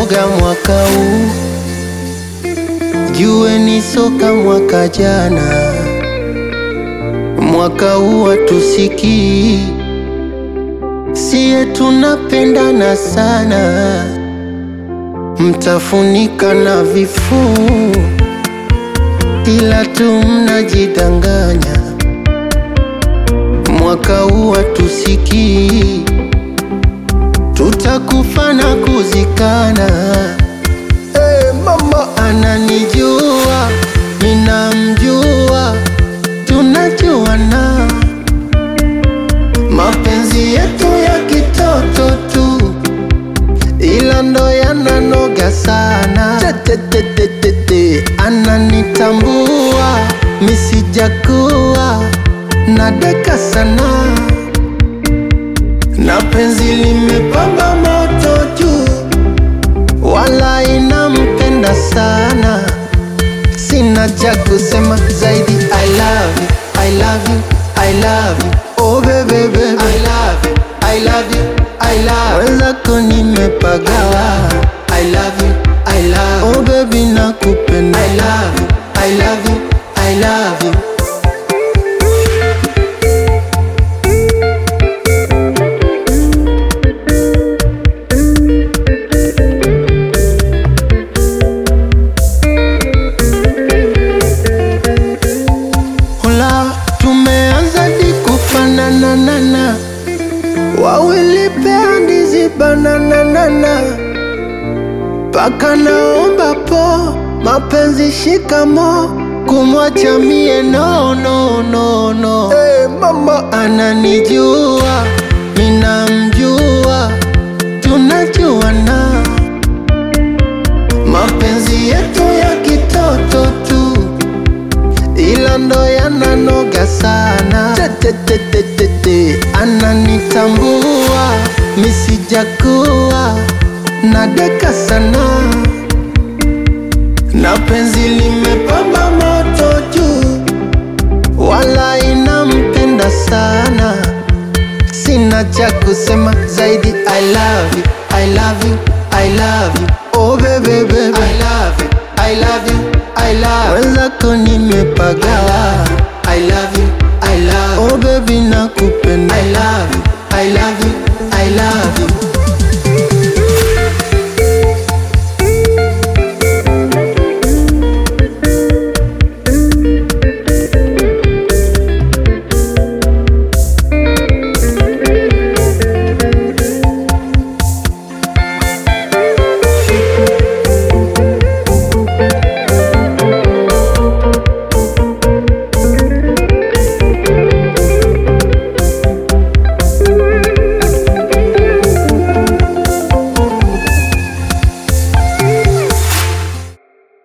imenoga mwaka huu, jue ni soka mwaka jana. Mwaka huu hatusikii, siye tunapendana sana, mtafunika na vifuu, ila tu mnajidanganya. Mwaka huu hatusikii, tutakufa na kuzikana. Hey, mama ananijua, minamjua, tunajuana. Mapenzi yetu ya kitoto tu, ila ndo yananoga sana. Tetetetete, ananitambua, misijakuwa nadaka sana, na penzi limepamba moto juu, wala inampenda sana. Sina cha kusema zaidi, I love you, I love you, I love you, oh baby baby, I love you, I love you, I love you, wenzako nimepagawa, I love you, I love you, oh baby nakupenda, I love you, I love you, I love you. Hola, tumeanza di kufanana nana, wawili pea ndizi banana nana, paka naomba po mapenzi shikamo, kumwacha mie no no no no. Hey, mama ananijua, minamjua, tunajuana, mapenzi yetu ya kitoto tu ila ndo yananoga sana. Tetetetete, ananitambua, misijakuwa nadeka sana, na penzi limepamba moto juu, wala inampenda sana. Sina cha kusema zaidi, I love you, I love you, I love you.